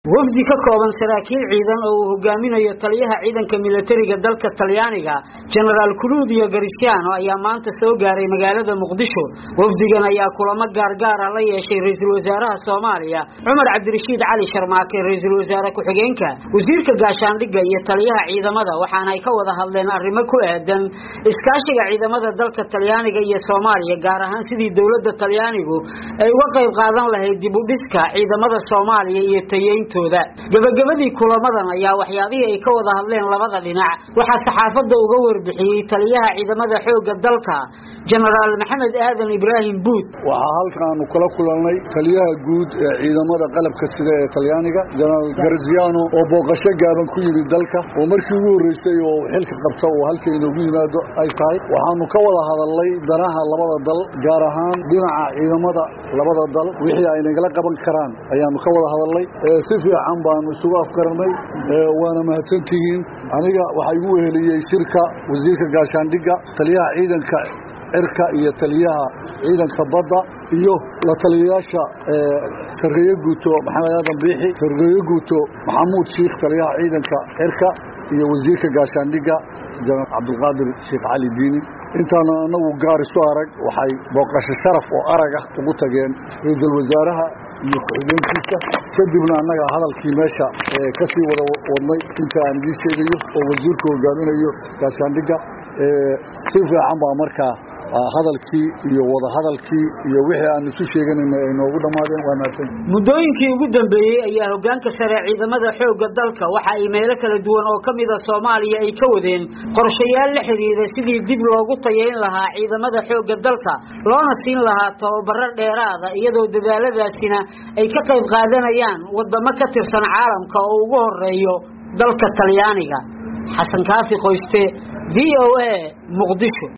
wafdi ka kooban saraakiil ciidan oo uu hogaaminayo taliyaha ciidanka milatariga dalka talyaaniga genaraal kuluudiyo garisiano ayaa maanta soo gaaray magaalada muqdisho wafdigan ayaa kulamo gaargaara la yeeshay ra-iisul wasaaraha soomaaliya cumar cabdirashiid cali sharmaake ra-iisul wasaare ku-xigeenka wasiirka gaashaandhigga iyo taliyaha ciidamada waxaana ay ka wada hadleen arrimo ku aadan iskaashiga ciidamada dalka talyaaniga iyo soomaaliya gaar ahaan sidii dowladda talyaanigu ay uga qayb qaadan lahayd dib u dhiska ciidamada soomaaliya iyo tayeyntooda gebagabadii kulamadan ayaa waxyaabihii ay ka wada hadleen labada dhinac waxaa saxaafadda uga warbixiyey taliyaha ciidamada xoogga dalka genaraal maxamed aadan ibraahim buud waxaa halkaanu kala kulannay taliyaha guud ee ciidamada qalabka sida ee talyaaniga genaraal garziano oo booqasho gaaban ku yimid dalka oo markii ugu horreysay oo xilka qabta oo halka inoogu yimaado ay tahay waxaanu ka wada hadalnay danaha labada dal gaar ahaan dhinaca ciidamada labada dal wixii ay nagala qaban karaan ayaanu ka wada hadalnay si fiican baanu isugu afgarannay waana mahadsantihiin aniga waxaa igu weheliyey shirka wasiirka gaashaandhigga taliyaha ciidanka cirka iyo taliyaha ciidanka badda iyo la taliyayaasha sarreeye guuto maxamed aadan biixi sarreeye guuto maxamuud shiikh taliyaha ciidanka cirka iyo wasiirka gaashaandhigga janaal cabdulqaadir sheekh cali diini intaanu anagu gaar isu arag waxay booqasho sharaf oo arag ah ugu tageen ra-iisul wasaaraha iyo ku-xigeenkiisa kadibna annaga hadalkii meesha ka sii wada wadnay inta aan idiin sheegayo oo wasiirku hogaaminayo gaashaandhigga si fiican baa markaa hadalkii iyo wada hadalkii iyo wixii aan isu sheeganayna ay noogu dhammaadeen waa mahadsan muddooyinkii ugu dambeeyey ayaa hoggaanka sare ciidamada xoogga dalka waxa ay meelo kala duwan oo ka mida soomaaliya ay ka wadeen qorshayaal la xidhiidha sidii dib loogu tayayn lahaa ciidamada xoogga dalka loona siin lahaa tababaro dheeraada iyadoo dadaaladaasina ay ka qayb qaadanayaan waddamo ka tirsan caalamka oo ugu horeeyo dalka talyaaniga xasan kaafi qoyste v o a muqdisho